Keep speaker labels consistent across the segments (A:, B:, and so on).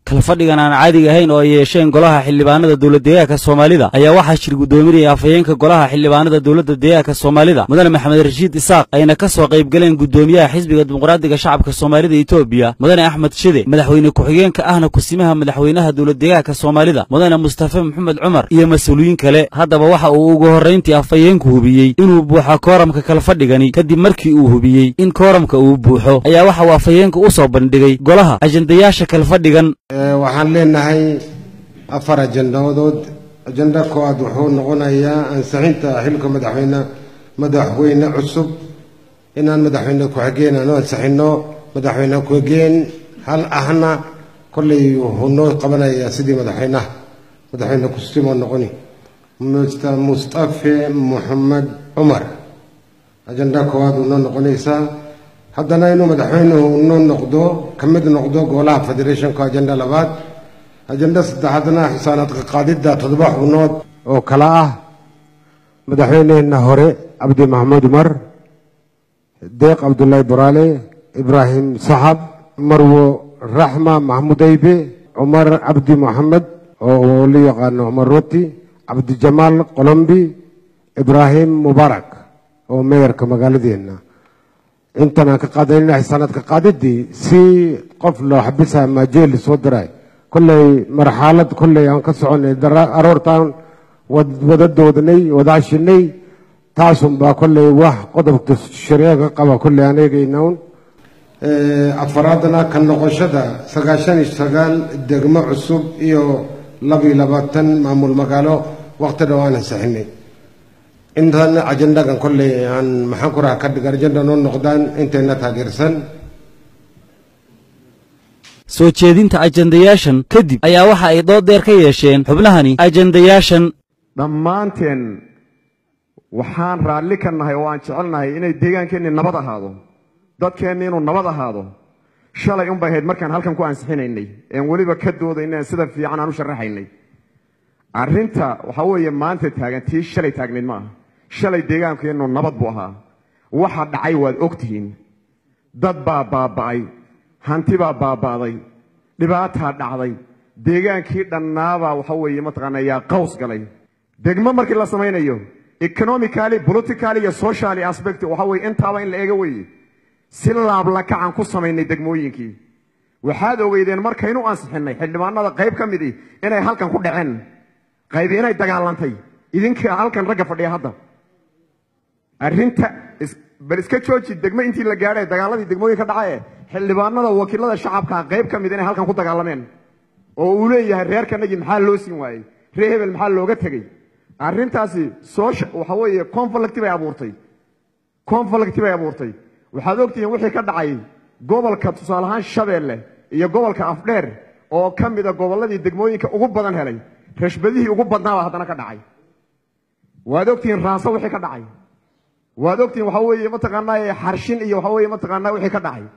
A: kalfadhigan aan caadiga ahayn oo ay yeesheen golaha xildhibaanada dowlad deegaanka soomaalida ayaa waxaa shir guddoominaya afhayeenka golaha xildhibaanada dowladda deegaanka soomaalida mudane maxamed rashiid isaaq ayna ka soo qayb galeen guddoomiyaha xisbiga dimuqraadiga shacabka soomaalida etoobiya mudane axmed shide madaxweyne ku-xigeenka ahna kusimaha madaxweynaha dowlad deegaanka soomaalida mudane mustafe maxamed cumar iyo mas-uuliyiin kale haddaba waxa uu ugu horrayntii afhayeenku hubiyey inuu buuxa kooramka kalfadhigani kadib markii uu hubiyey in kooramka uu buuxo ayaa waxa uu afhayeenka u soo bandhigay golaha ajendayaasha kalfadhigan
B: waxaan leenahay afar ajandadood ajanda koowaad wuxuu noqonayaa ansixinta xilka madaxweyne madaxweyne cusub inaan madaxweyne ku-xigeen aanu ansixino madaxweyne ku-xigeen hal ahna kollay wuxuu noo qabanayaa sidii madaxweynaha madaxweyne kusimoo noqoni mr mustafe moxamed cumar ajanda koowaad uu noo noqonaysaa haddana inuu madaxweynuhu noo noqdo ka mid noqdo golaha federationka ajenda labaad ajenda saddexaadna xisaanaadka qaadidda toddoba xubnood oo kale ah madaxweyneheenna hore cabdi maxamuud umar deeq cabdullaahi boraale ibraahim saxab marwo raxma maxamuud aybe cumar cabdi moxamed oo la yaqaano cumar roti cabdijamaal qolombi ibraahim mubaarak oo meeyarka magaaladeenna intan aan ka qaadanayna xisaanaadka qaadidii si qof loo xabisa ama jeel soo diray kolley marxalad kolley aan ka soconay aroortaan wada doodnay wada hashinay taasunbaa kolley wax qodobka shareega qaba kolley aan eegaynaun afaraadna ka noqoshada sagaashan iyo sagaal degmo cusub iyo labiyo labaatan maamul magaalo waqti dhow aan ansixinay intan ajendagan kolley aan maxaan ku raha ka dhiga ajenda noo noqdaan intayna taageersan
A: soo jeedinta ajendayaashan kadib ayaa waxa ay dood dheer ka yeesheen xubnahani ajendayaashan
C: dhammaanteen waxaan raalli ka nahay oo aan jecelnahay inay deegaankeenni nabad ahaado dadkeenni inuu nabad ahaado shalay unbay ahayd markaan halkan ku ansixinaynay een weliba ka doodaynay sida fiican aan u sharaxaynay arrinta waxaa weeye maanta taagan tii shalay taagnayd ma aha shalay deegaankeennu nabad buu ahaa waxa dhacay waad ogtihiin dad baa baaba'ay hanti baa baaba'day dhibaataa dhacday deegaankii dhannaabaa waxa weeye mataqaana yaa qaws galay degmo markii la samaynayo economically politically iyo socially aspect waxa weye intaaba in la eego weeye si laablakacaan ku samaynay degmooyinkii waxaad ogeydeen markaynu ansixinay xildhibaanada qayb ka midii inay halkan ku dhaceen qaybi inay dagaalantay idinka halkan ragga fadhiya hadda arrinta bal iska jooji degmo intii la gaadhay dagaaladii degmooyinka dhacaye xildhibaanada wakiilada shacabka qayb ka mid inay halkan ku dagaalameen oo uu leeyahay reerkanagii maxaa loo siin waayey reer hebel maxaa looga tegey arrintaasi soosha waxa weeye conflict bay abuurtay conflict bay abuurtay waxaad ogtihiin wixii ka dhacay gobolka tusaale ahaan shabeelle iyo gobolka afdheer oo ka mida gobolladii degmooyinka ugu badan helay rashbadihii ugu badnaabaa haddana ka dhacay waad ogtihiin raaso wixii ka dhacay waad ogtihiin waxa weeye mataqaanaa xarshin iyo waxa weeye mataqaanaa wixii ka dhacay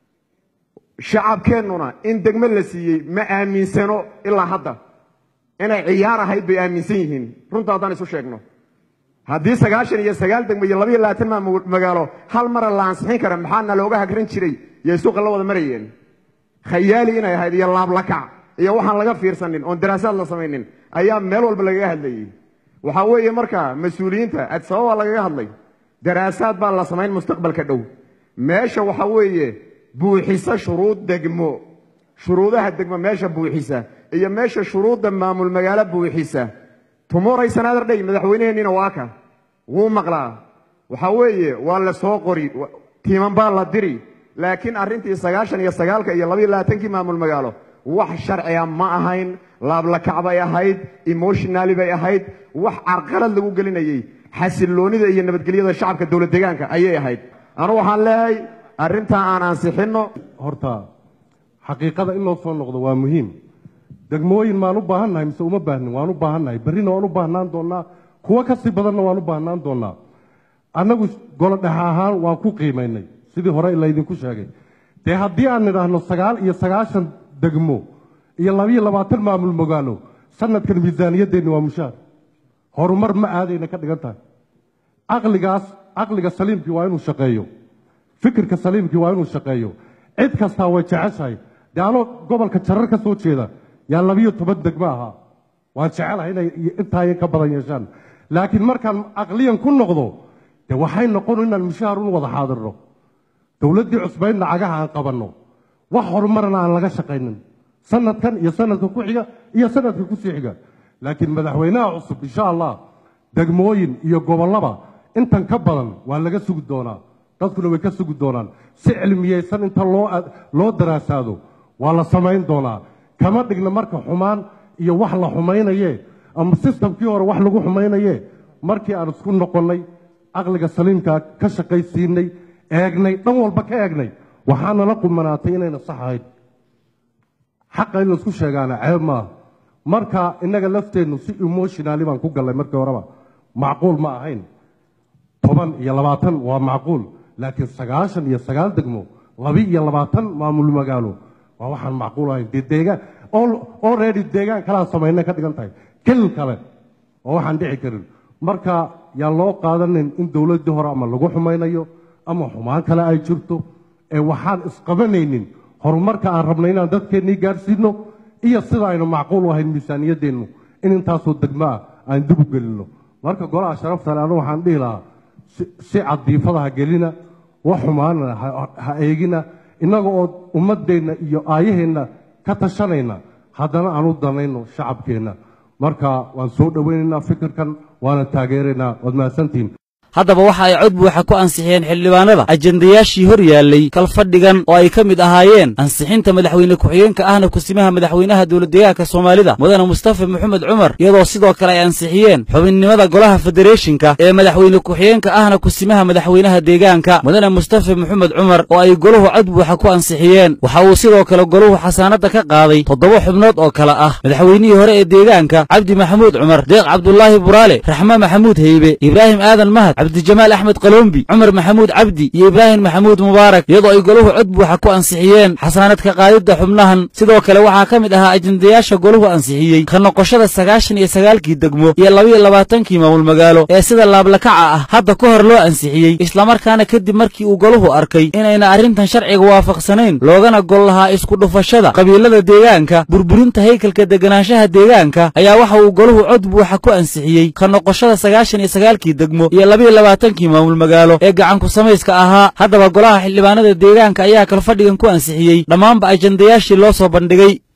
C: shacabkeennuna in degmo la siiyey ma aaminsano ilaa hadda inay ciyaar ahayd bay aaminsan yihiin runta haddaan isu sheegno haddii sagaashan iyo sagaal degmo iyo labayo labaatan magaalo hal mara la ansixin kara maxaana looga hagran jiray iyo suuqa la wada marayeen khayaali inay ahayd iyo laablakac iyo waxaan laga fiirsanin oon daraasaad la samaynin ayaa meel walba lagaga hadlayey waxaa weeye marka mas-uuliyiinta adsababa lagaga hadlay daraasaad baa la samayn mustaqbalka dhow meesha waxa weeye buuxisa shuruud degmo shuruudaha degmo meesha buuxisa iyo meesha shuruudda maamul magaalo buuxisa tumoray sanaader dhey madaxweyneheenniina waa ka wuu maqlaa waxa weeye waa la soo qori tiiman baa la diri laakiin arrintii sagaashan iyo sagaalka iyo labayo labaatankii maamul magaalo wax sharciga ma ahayn laablakac bay ahayd emotionali bay ahayd wax carqalad lagu gelinayey xasiloonida iyo nabadgelyada shacabka dowlad deegaanka ayay ahayd anu waxaan leeyahay arrintaa aan ansixinno
D: horta xaqiiqada in loo soo noqdo waa muhiim degmooyin maan u baahannahay mise uma baahnin waan u baahannahay berrina waan u baahnaan doonnaa kuwo ka sii badanna waan u baahnaan doonnaa annagu golo dhexe ahaan waan ku qiimaynay sidii hore laydinku sheegay dee haddii aan nidhaahno sagaal iyo sagaashan degmo iyo labiyo labaatan maamul magaalo sanadkan miisaaniyaddeenni waa mushaar horumar ma aadayna ka dhigan tahay caqligaas caqliga saliimkii waa inuu shaqeeyo fikirka saliimkii waa inuu shaqeeyo cid kastaa way jeceshahay dee anoo gobolka jarar ka soo jeeda yaa labiyo toban degmo ahaa waan jecelahay inay intaaya ka badan yeeshaan laakiin markaan aqliyan ku noqdo dee waxay noqon inaan mushaahar un wada xaadirno dowladdii cusbaydna cagaha aan qabanno wax horumarna aan laga shaqaynin sanadkan iyo sanadka ku xiga iyo sanadka ku sii xiga laakiin madaxweynaha cusub insha allah degmooyin iyo gobollaba intan ka badan waa laga sugi doonaa dadkuna way ka sugi doonaan si cilmiyeysan inta loo loo daraasaado waa la samayn doonaa kama dhigna marka xumaan iyo wax la xumaynaye ama sistamkii hore wax lagu xumaynaye markii aan isku noqonnay caqliga saliimka ka shaqaysiinay eegnay dhan walba ka eegnay waxaanala qumanaatay inayna sax ahayd xaqa in laisku sheegaana ceeb maaha marka innaga lafteennu si emotionali baan ku gallay markii horeba macquul ma ahayn toban iyo labaatan waa macquul laakiin sagaashan iyo sagaal degmo labi iyo labaatan maamul magaalo waa waxaan macquul ahayn dee deegaan already deegaan kalaa samaynay ka dhigan tahay kel kale oo waxaan dhici karin marka yaan loo qaadanin in dowladdii hore ama lagu xumaynayo ama xumaan kale ay jirto ee waxaan isqabanaynin horumarka aan rabnay inaan dadkeennii gaadhsiino iyo sida aynu macquul u ahayn miisaaniyaddeennu in intaasoo degmo ah aan dib u gelinno marka golaha sharafta le anu waxaan dhihi lahaa si cadiifada ha gelina wax xumaana ha eegina innaga oo ummaddeenna iyo aayaheenna ka tashanayna haddana aan u danayno shacabkeenna marka waan soo dhowaynaynaa fikirkan waana taageeraynaa waad mahadsantihiin
A: haddaba waxa ay cod buuxa ku ansixiyeen xildhibaanada ajendayaashii hor yaallay kalfadhigan oo ay ka mid ahaayeen ansixinta madaxweyne ku-xigeenka ahna kusimaha madaxweynaha dowladdeegaanka soomaalida mudane mustafa maxamed cumar iyadoo sidoo kale ay ansixiyeen xubinnimada golaha federeeshinka ee madaxweyne ku-xigeenka ahna kusimaha madaxweynaha deegaanka mudane mustafa maxamed cumar oo ay goluhu cod buuxa ku ansixiyeen waxa uu sidoo kale goluhu xasaanadda ka qaaday toddoba xubnood oo kale ah madaxweynihii hore ee deegaanka cabdi maxamuud cumar deeq cabdulaahi buraale raxme maxamuud heybe ibraahim aadan mahad cabdijamaal axmed qalombi cumar maxamuud cabdi iyo ibraahim maxamuud mubaarak iyadoo ay goluhu cod buuxa ku ansixiyeen xasaanadka qaadidda xubnahan sidoo kale waxaa ka mid ahaa ajendayaasha goluhu ansixiyey ka noqoshada sagaashan iyo sagaalkii degmo iyo labaiyo labaatankii maamul magaalo ee sida laablakaca ah hadda ka hor loo ansixiyey islamarkaana kadib markii uu goluhu arkay inayna arrintan sharciga waafaqsanayn loogana gol lahaa isku dhufashada qabiilada deegaanka burburinta haykalka deganaanshaha deegaanka ayaa waxa uu goluhu cod buuxa ku ansixiyey ka noqoshada sagaashan iyo sagaalkii degmo iyo labaiyo labaatankii maamul magaalo ee gacanku samayska ahaa haddaba golaha xildhibaanada deegaanka ayaa kalfadhigan ku ansixiyey dhammaanba ajendayaashii loo soo bandhigay